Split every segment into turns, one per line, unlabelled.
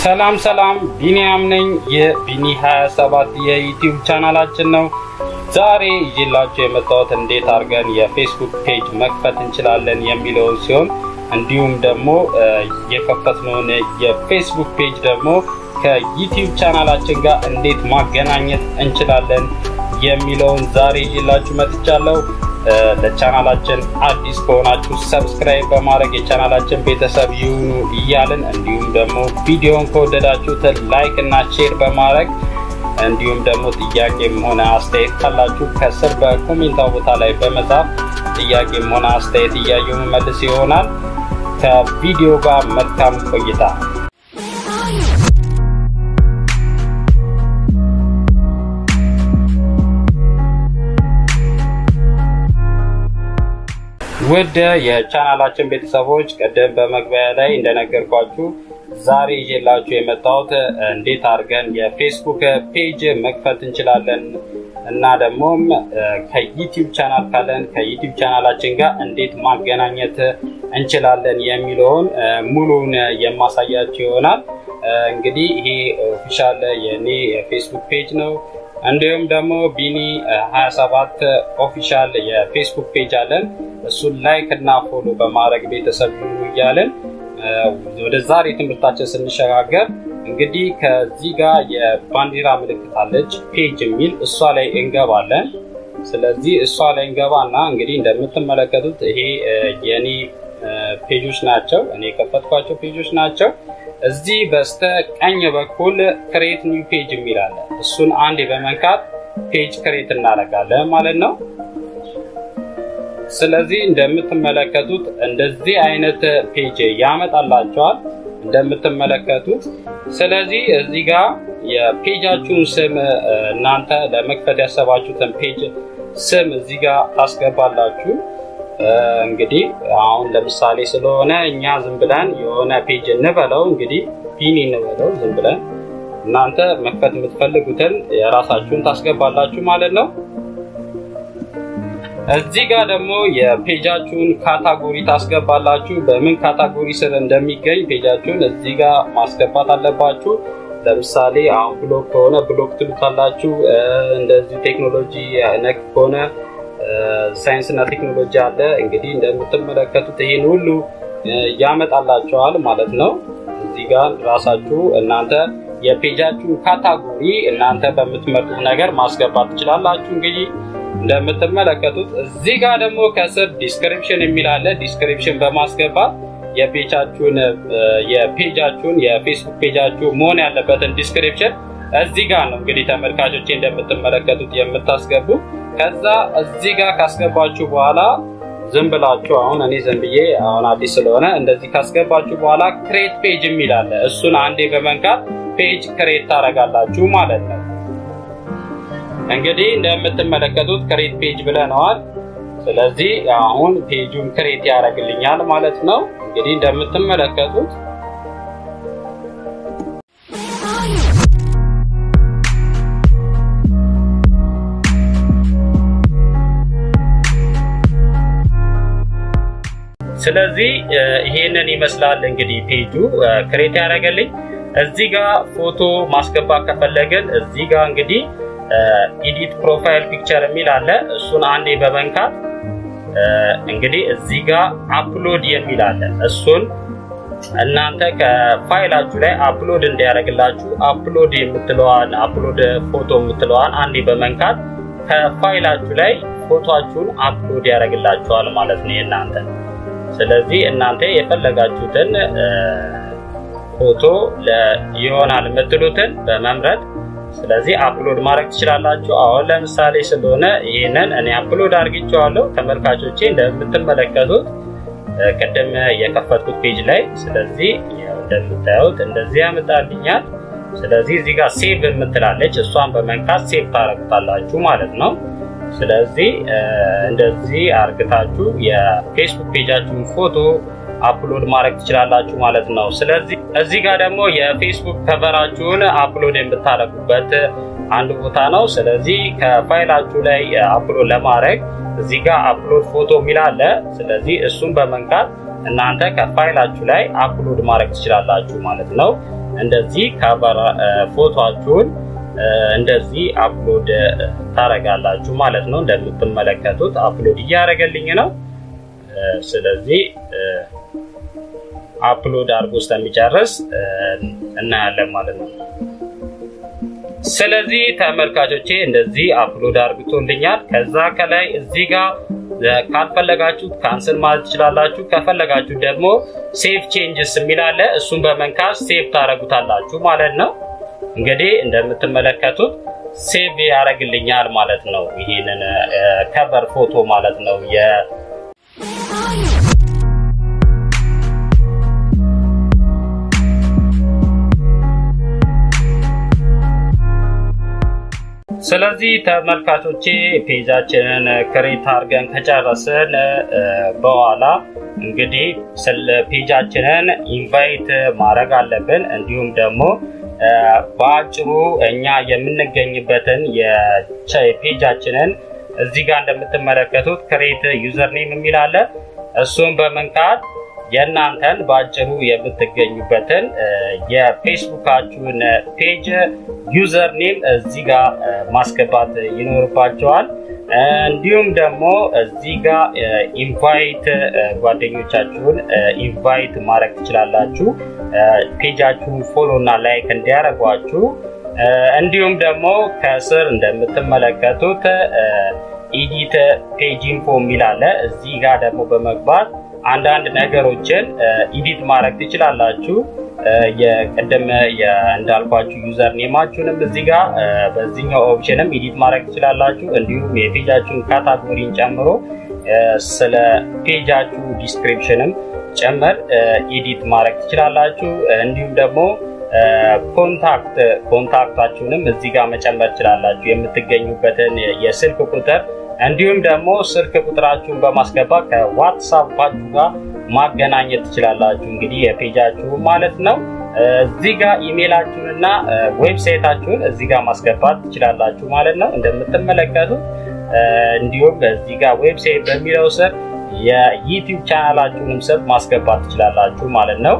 ሰላም ሰላም ቢኒያም ነኝ። የቢኒ 27 የዩቲዩብ ቻናላችን ነው። ዛሬ ይዤላችሁ የመጣሁት እንዴት አድርገን የፌስቡክ ፔጅ መክፈት እንችላለን የሚለውን ሲሆን እንዲሁም ደግሞ የከፈትነውን የፌስቡክ ፔጅ ደግሞ ከዩቲዩብ ቻናላችን ጋር እንዴት ማገናኘት እንችላለን የሚለውን ዛሬ ይዤላችሁ መጥቻለሁ። ለቻናላችን አዲስ ከሆናችሁ ሰብስክራይብ በማድረግ የቻናላችን ቤተሰብ ይሁኑ እያልን እንዲሁም ደግሞ ቪዲዮን ከወደዳችሁት ላይክ እና ሼር በማድረግ እንዲሁም ደግሞ ጥያቄም ሆነ አስተያየት ካላችሁ ከስር በኮሜንታ ቦታ ላይ በመጻፍ ጥያቄም ሆነ አስተያየት እያየሁ መመልስ ይሆናል። ከቪዲዮ ጋር መልካም ቆይታ። ውድ የቻናላችን ቤተሰቦች ቅድም በመግቢያ ላይ እንደነገርኳችሁ ዛሬ ይዤላችሁ የመጣሁት እንዴት አድርገን የፌስቡክ ፔጅ መክፈት እንችላለን እና ደግሞም ከዩቲዩብ ቻናል ካለን ከዩቲዩብ ቻናላችን ጋር እንዴት ማገናኘት እንችላለን የሚለውን ሙሉን የማሳያችሁ ይሆናል። እንግዲህ ይሄ ኦፊሻል የኔ የፌስቡክ ፔጅ ነው። እንዲሁም ደግሞ ቢኒ 27 ኦፊሻል የፌስቡክ ፔጅ አለን። እሱን ላይክ እና ፎሎ በማድረግ ቤተሰብ ይሁኑ እያለን ወደ ዛሬ ትምህርታችን ስንሸጋገር እንግዲህ ከዚህ ጋር የባንዲራ ምልክት አለች ፔጅ የሚል እሷ ላይ እንገባለን። ስለዚህ እሷ ላይ እንገባና እንግዲህ እንደምትመለከቱት ይሄ የኔ ፔጆች ናቸው፣ እኔ የከፈትኳቸው ፔጆች ናቸው። እዚህ በስተ ቀኝ በኩል ክሬት ኒው ፔጅ የሚል አለ። እሱን አንዴ በመንካት ፔጅ ክሬት እናደርጋለን ማለት ነው። ስለዚህ እንደምትመለከቱት እንደዚህ አይነት ፔጅ ያመጣላቸዋል እንደምትመለከቱት። ስለዚህ እዚህ ጋር የፔጃችሁን ስም እናንተ ለመክፈት ያሰባችሁትን ፔጅ ስም እዚህ ጋር ታስገባላችሁ። እንግዲህ አሁን ለምሳሌ ስለሆነ እኛ ዝም ብለን የሆነ ፔጅ እንበለው እንግዲህ ቢኒ እንበለው ዝም ብለን እናንተ መክፈት የምትፈልጉትን የራሳችሁን ታስገባላችሁ ማለት ነው። እዚህ ጋር ደግሞ የፔጃችሁን ካታጎሪ ታስገባላችሁ። በምን ካታጎሪ ስር እንደሚገኝ ፔጃችሁን እዚህ ጋር ማስገባት አለባችሁ። ለምሳሌ አሁን ብሎክ ከሆነ ብሎክ ትሉታላችሁ። እንደዚህ ቴክኖሎጂ ነክ ከሆነ ሳይንስ እና ቴክኖሎጂ አለ። እንግዲህ እንደምትመለከቱት ይህን ሁሉ ያመጣላቸዋል ማለት ነው። እዚህ ጋር ራሳችሁ እናንተ የፔጃችሁን ካታጎሪ እናንተ በምትመርጡት ነገር ማስገባት ትችላላችሁ። እንግዲህ እንደምትመለከቱት እዚህ ጋር ደግሞ ከስር ዲስክሪፕሽን የሚል አለ። ዲስክሪፕሽን በማስገባት የፔጃችሁን የፔጃችሁን የፌስቡክ ፔጃችሁ መሆን ያለበትን ዲስክሪፕሽን እዚህ ጋር ነው እንግዲህ ተመልካቾቼ እንደምትመለከቱት የምታስገቡ ከዛ እዚህ ጋር ካስገባችሁ በኋላ ዝም ብላችሁ አሁን እኔ ዝም ብዬ አሁን አዲስ ስለሆነ እንደዚህ ካስገባችሁ በኋላ ክሬት ፔጅ የሚል አለ። እሱን አንዴ በመንካት ፔጅ ክሬት ታደርጋላችሁ ማለት ነው። እንግዲህ እንደምትመለከቱት ክሬት ፔጅ ብለነዋል። ስለዚህ አሁን ፔጁን ክሬት ያደርግልኛል ማለት ነው። እንግዲህ እንደምትመለከቱት ስለዚህ ይሄንን ይመስላል እንግዲህ ፔጁ ክሬት ያደረገልኝ። እዚህ ጋር ፎቶ ማስገባት ከፈለግን እዚህ ጋር እንግዲህ ኢዲት ፕሮፋይል ፒክቸር የሚል አለ። እሱን አንዴ በመንካት እንግዲህ እዚህ ጋር አፕሎድ የሚል አለ። እሱን እናንተ ከፋይላችሁ ላይ አፕሎድ እንዲያደርግላችሁ አፕሎድ የምትለዋን አፕሎድ ፎቶ የምትለዋን አንዴ በመንካት ከፋይላችሁ ላይ ፎቶችሁን አፕሎድ ያደርግላችኋል ማለት ነው የእናንተ ስለዚህ እናንተ የፈለጋችሁትን ፎቶ ይሆናል የምትሉትን በመምረጥ ስለዚህ አፕሎድ ማድረግ ትችላላችሁ። አሁን ለምሳሌ ስለሆነ ይህንን እኔ አፕሎድ አድርጌቸዋለሁ ተመልካቾቼ እንደምትመለከቱት ቅድም የከፈትኩት ፔጅ ላይ። ስለዚህ እንደምታዩት እንደዚህ ያመጣልኛል። ስለዚህ እዚህ ጋር ሴቭ የምትላለች እሷን በመንካት ሴቭ ታረጉታላችሁ ማለት ነው። ስለዚህ እንደዚህ አርግታችሁ የፌስቡክ ፔጃችሁን ፎቶ አፕሎድ ማድረግ ትችላላችሁ ማለት ነው። ስለዚህ እዚህ ጋር ደግሞ የፌስቡክ ከቨራችሁን አፕሎድ የምታደርጉበት አንድ ቦታ ነው። ስለዚህ ከፋይላችሁ ላይ አፕሎድ ለማድረግ እዚህ ጋር አፕሎድ ፎቶ የሚል አለ። ስለዚህ እሱን በመንካት እናንተ ከፋይላችሁ ላይ አፕሎድ ማድረግ ትችላላችሁ ማለት ነው። እንደዚህ ካቨር ፎቶችሁን እንደዚህ አፕሎድ ታረጋላችሁ ማለት ነው። እንደምትመለከቱት አፕሎድ እያደረገልኝ ነው። ስለዚህ አፕሎድ አድርጎ እስከሚጨርስ እናያለን ማለት ነው። ስለዚህ ተመልካቾቼ እንደዚህ አፕሎድ አርግቶልኛል። ከዛ ከላይ እዚህ ጋር ካልፈለጋችሁ ካንስል ማለት ትችላላችሁ። ከፈለጋችሁ ደግሞ ሴቭ ቼንጅስ የሚል አለ። እሱን በመንካት ሴቭ ታረጉታላችሁ ማለት ነው። እንግዲህ እንደምትመለከቱት ሴቭ ያደርግልኛል ማለት ነው። ይህንን ከቨር ፎቶ ማለት ነው የ ስለዚህ ተመልካቾቼ ፔጃችንን ክሬት አድርገን ከጨረስን በኋላ እንግዲህ ስለ ፔጃችንን ኢንቫይት ማድረግ አለብን። እንዲሁም ደግሞ በአጭሩ እኛ የምንገኝበትን የፔጃችንን እዚህ ጋር እንደምትመለከቱት ክሬት ዩዘር ኔም የሚል አለ። እሱን በመንካት የእናንተን በአጭሩ የምትገኙበትን የፌስቡካችሁን ፔጅ ዩዘር ኔም እዚህ ጋር ማስገባት ይኖርባቸዋል። እንዲሁም ደግሞ እዚህ ጋር ኢንቫይት ጓደኞቻችሁን ኢንቫይት ማድረግ ትችላላችሁ። ፔጃችሁን ፎሎ እና ላይክ እንዲያደርጓችሁ። እንዲሁም ደግሞ ከስር እንደምትመለከቱት ኢዲት ፔጅ ኢንፎ የሚል አለ። እዚህ ጋር ደግሞ በመግባት አንዳንድ ነገሮችን ኢዲት ማድረግ ትችላላችሁ። የቅድም እንዳልኳችሁ ዩዘር ኔማችሁንም እዚህ ጋር በዚህኛው ኦፕሽንም ኢዲት ማድረግ ትችላላችሁ። እንዲሁም የፔጃችሁን ካታጎሪን ጨምሮ ስለ ፔጃችሁ ዲስክሪፕሽንም ጭምር ኢዲት ማድረግ ትችላላችሁ። እንዲሁም ደግሞ ኮንታክት ኮንታክታችሁንም እዚህ ጋር መጨመር ትችላላችሁ። የምትገኙበትን የስልክ ቁጥር እንዲሁም ደግሞ ስልክ ቁጥራችሁን በማስገባት ከዋትሳፓችሁ ጋር ማገናኘት ትችላላችሁ። እንግዲህ የፔጃችሁ ማለት ነው። እዚህ ጋር ኢሜይላችሁንና ዌብሳይታችሁን እዚህ ጋር ማስገባት ትችላላችሁ ማለት ነው። እንደምትመለከቱት እንዲሁም እዚህ ጋር ዌብሳይት በሚለው ስር የዩቲዩብ ቻናላችሁንም ስር ማስገባት ትችላላችሁ ማለት ነው።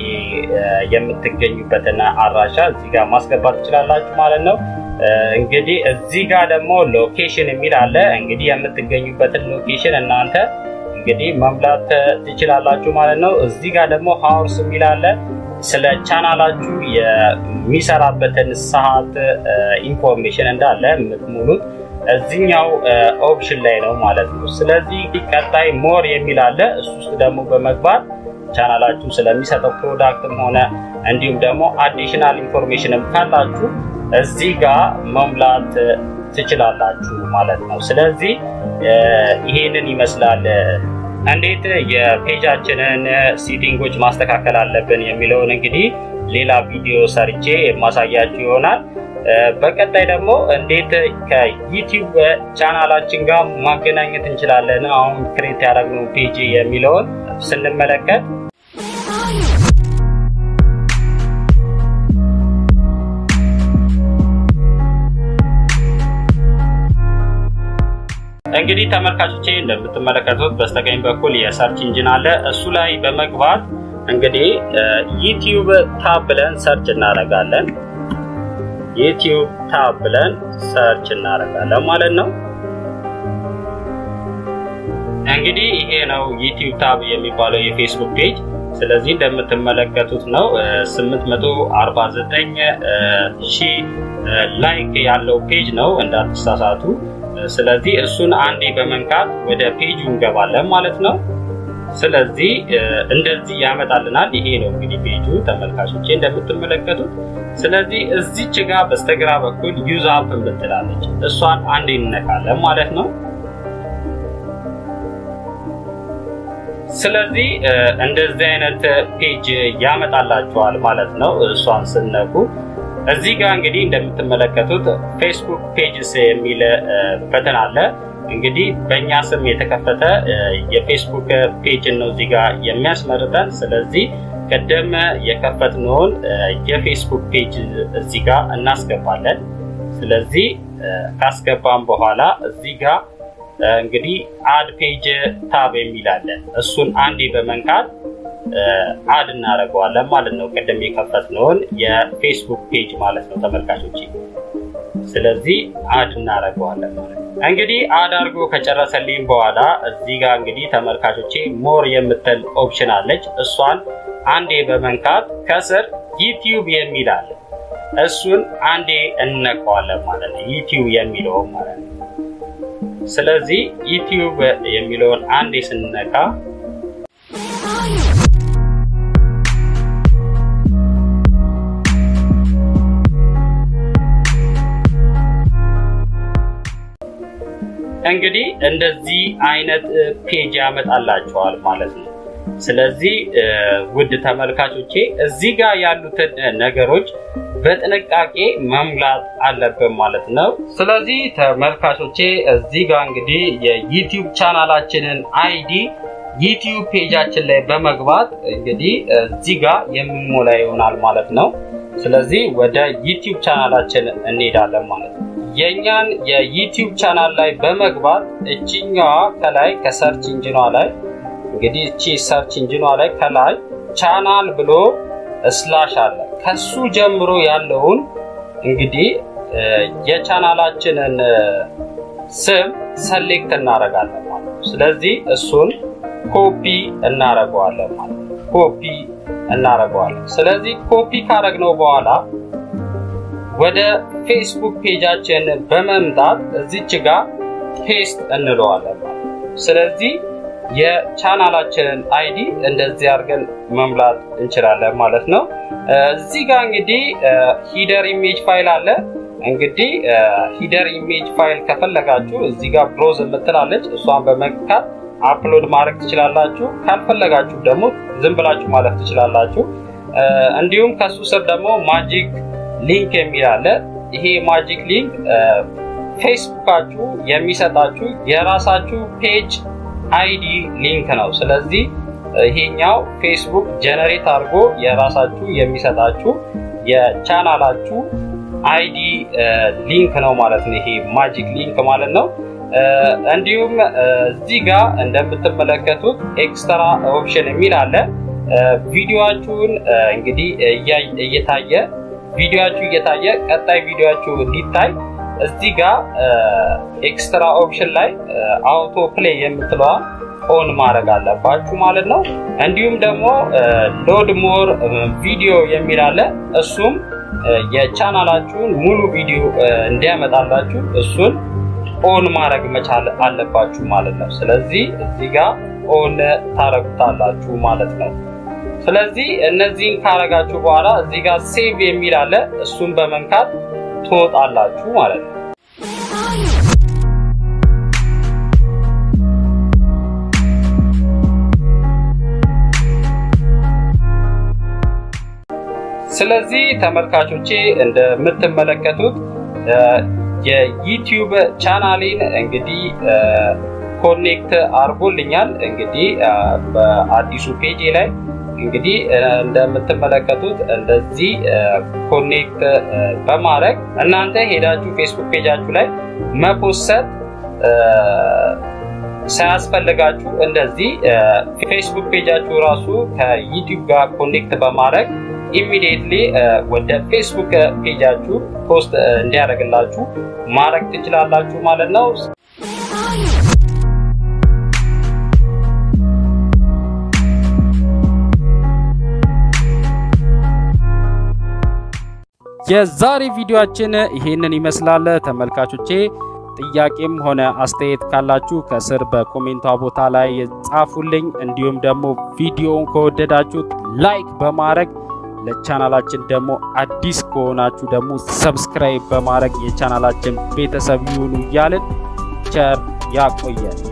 የምትገኙበትን አድራሻ እዚህ ጋር ማስገባት ትችላላችሁ ማለት ነው። እንግዲህ እዚህ ጋር ደግሞ ሎኬሽን የሚል አለ። እንግዲህ የምትገኙበትን ሎኬሽን እናንተ እንግዲህ መምላት ትችላላችሁ ማለት ነው። እዚህ ጋር ደግሞ ሀውርስ የሚል አለ። ስለ ቻናላችሁ የሚሰራበትን ሰዓት ኢንፎርሜሽን እንዳለ የምትሙሉት እዚኛው ኦፕሽን ላይ ነው ማለት ነው። ስለዚህ ቀጣይ ሞር የሚል አለ። እሱ ውስጥ ደግሞ በመግባት ቻናላችሁ ስለሚሰጠው ፕሮዳክትም ሆነ እንዲሁም ደግሞ አዲሽናል ኢንፎርሜሽንም ካላችሁ እዚህ ጋር መሙላት ትችላላችሁ ማለት ነው። ስለዚህ ይሄንን ይመስላል። እንዴት የፔጃችንን ሴቲንጎች ማስተካከል አለብን የሚለውን እንግዲህ ሌላ ቪዲዮ ሰርቼ የማሳያችሁ ይሆናል። በቀጣይ ደግሞ እንዴት ከዩቲዩብ ቻናላችን ጋር ማገናኘት እንችላለን አሁን ክሬት ያደረግነው ፔጅ የሚለውን ስንመለከት እንግዲህ ተመልካቾቼ እንደምትመለከቱት በስተቀኝ በኩል የሰርች ኢንጂን አለ። እሱ ላይ በመግባት እንግዲህ ዩቲዩብ ታብ ብለን ሰርች እናደርጋለን። ዩቲዩብ ታብ ብለን ሰርች እናደርጋለን ማለት ነው። እንግዲህ ይሄ ነው ዩቲዩብ ታብ የሚባለው የፌስቡክ ፔጅ። ስለዚህ እንደምትመለከቱት ነው 849 ሺህ ላይክ ያለው ፔጅ ነው እንዳትሳሳቱ። ስለዚህ እሱን አንዴ በመንካት ወደ ፔጁ እንገባለን ማለት ነው። ስለዚህ እንደዚህ ያመጣልናል። ይሄ ነው እንግዲህ ፔጁ ተመልካቾቼ እንደምትመለከቱት። ስለዚህ እዚች ጋር በስተግራ በኩል ዩዝ አፕ የምትላለች እሷን አንዴ እንነካለን ማለት ነው። ስለዚህ እንደዚህ አይነት ፔጅ ያመጣላችኋል ማለት ነው። እሷን ስነኩ እዚህ ጋር እንግዲህ እንደምትመለከቱት ፌስቡክ ፔጅስ የሚል በተን አለ። እንግዲህ በእኛ ስም የተከፈተ የፌስቡክ ፔጅ ነው እዚህ ጋር የሚያስመርጠን። ስለዚህ ቀደም የከፈትነውን የፌስቡክ ፔጅ እዚህ ጋር እናስገባለን። ስለዚህ ካስገባን በኋላ እዚህ ጋር እንግዲህ አድ ፔጅ ታብ የሚል አለ። እሱን አንዴ በመንካት አድ እናደርገዋለን ማለት ነው። ቅድም የከፈትነውን የፌስቡክ ፔጅ ማለት ነው ተመልካቾች። ስለዚህ አድ እናደርገዋለን ማለት ነው። እንግዲህ አድ አድርጎ ከጨረሰልኝ በኋላ እዚህ ጋር እንግዲህ ተመልካቾቼ ሞር የምትል ኦፕሽን አለች። እሷን አንዴ በመንካት ከስር ዩቲዩብ የሚል አለ። እሱን አንዴ እነቀዋለን ማለት ነው። ዩቲዩብ የሚለውን ማለት ነው። ስለዚህ ዩቲዩብ የሚለውን አንዴ ስንነካ እንግዲህ እንደዚህ አይነት ፔጅ ያመጣላቸዋል ማለት ነው። ስለዚህ ውድ ተመልካቾቼ እዚህ ጋር ያሉትን ነገሮች በጥንቃቄ መሙላት አለብን ማለት ነው። ስለዚህ ተመልካቾቼ እዚህ ጋር እንግዲህ የዩቲዩብ ቻናላችንን አይዲ ዩቲዩብ ፔጃችን ላይ በመግባት እንግዲህ እዚህ ጋር የምንሞላ ይሆናል ማለት ነው። ስለዚህ ወደ ዩቲዩብ ቻናላችን እንሄዳለን ማለት ነው። የእኛን የዩቲዩብ ቻናል ላይ በመግባት እችኛዋ ከላይ ከሰርች ኢንጂኗ ላይ እንግዲህ እቺ ሰርች ኢንጂኗ ላይ ከላይ ቻናል ብሎ ስላሽ አለ። ከሱ ጀምሮ ያለውን እንግዲህ የቻናላችንን ስም ሰሌክት እናደርጋለን ማለት ነው። ስለዚህ እሱን ኮፒ እናደርገዋለን ማለት ነው። ኮፒ እናደርገዋለን። ስለዚህ ኮፒ ካደረግነው በኋላ ወደ ፌስቡክ ፔጃችን በመምጣት እዚች ጋር ፔስት እንለዋለን ማለት ነው። ስለዚህ የቻናላችንን አይዲ እንደዚህ አድርገን መምላት እንችላለን ማለት ነው። እዚህ ጋር እንግዲህ ሂደር ኢሜጅ ፋይል አለ። እንግዲህ ሂደር ኢሜጅ ፋይል ከፈለጋችሁ እዚህ ጋር ብሮዝ የምትላለች እሷን በመንካት አፕሎድ ማድረግ ትችላላችሁ። ካልፈለጋችሁ ደግሞ ዝም ብላችሁ ማለፍ ትችላላችሁ። እንዲሁም ከሱ ስር ደግሞ ማጂክ ሊንክ የሚል አለ። ይሄ ማጂክ ሊንክ ፌስቡካችሁ የሚሰጣችሁ የራሳችሁ ፔጅ አይዲ ሊንክ ነው። ስለዚህ ይሄኛው ፌስቡክ ጀነሬት አድርጎ የራሳችሁ የሚሰጣችሁ የቻናላችሁ አይዲ ሊንክ ነው ማለት ነው። ይሄ ማጂክ ሊንክ ማለት ነው። እንዲሁም እዚህ ጋር እንደምትመለከቱት ኤክስትራ ኦፕሽን የሚል አለ። ቪዲዮችሁን እንግዲህ እየታየ ቪዲዮችሁ እየታየ ቀጣይ ቪዲዮችሁ እንዲታይ እዚህ ጋር ኤክስትራ ኦፕሽን ላይ አውቶ ፕሌይ የምትለዋ ኦን ማድረግ አለባችሁ ማለት ነው። እንዲሁም ደግሞ ሎድ ሞር ቪዲዮ የሚል አለ። እሱም የቻናላችሁን ሙሉ ቪዲዮ እንዲያመጣላችሁ እሱን ኦን ማድረግ መቻል አለባችሁ ማለት ነው። ስለዚህ እዚህ ጋር ኦን ታረጉታላችሁ ማለት ነው። ስለዚህ እነዚህን ካረጋችሁ በኋላ እዚህ ጋር ሴቭ የሚል አለ። እሱን በመንካት ትወጣላችሁ ማለት ነው። ስለዚህ ተመልካቾቼ እንደምትመለከቱት የዩቲዩብ ቻናሌን እንግዲህ ኮኔክት አድርጎልኛል። እንግዲህ በአዲሱ ፔጅ ላይ እንግዲህ እንደምትመለከቱት እንደዚህ ኮኔክት በማድረግ እናንተ ሄዳችሁ ፌስቡክ ፔጃችሁ ላይ መፖሰት ሳያስፈልጋችሁ እንደዚህ ፌስቡክ ፔጃችሁ ራሱ ከዩቲዩብ ጋር ኮኔክት በማድረግ ኢሚዲየትሊ ወደ ፌስቡክ ፔጃችሁ ፖስት እንዲያደርግላችሁ ማድረግ ትችላላችሁ ማለት ነው። የዛሬ ቪዲዮአችን ይሄንን ይመስላል ተመልካቾቼ። ጥያቄም ሆነ አስተያየት ካላችሁ ከስር በኮሜንቷ ቦታ ላይ ጻፉልኝ። እንዲሁም ደግሞ ቪዲዮውን ከወደዳችሁት ላይክ በማድረግ ለቻናላችን ደግሞ አዲስ ከሆናችሁ ደግሞ ሰብስክራይብ በማድረግ የቻናላችን ቤተሰብ ይሁኑ እያልን ቸር ያቆየን።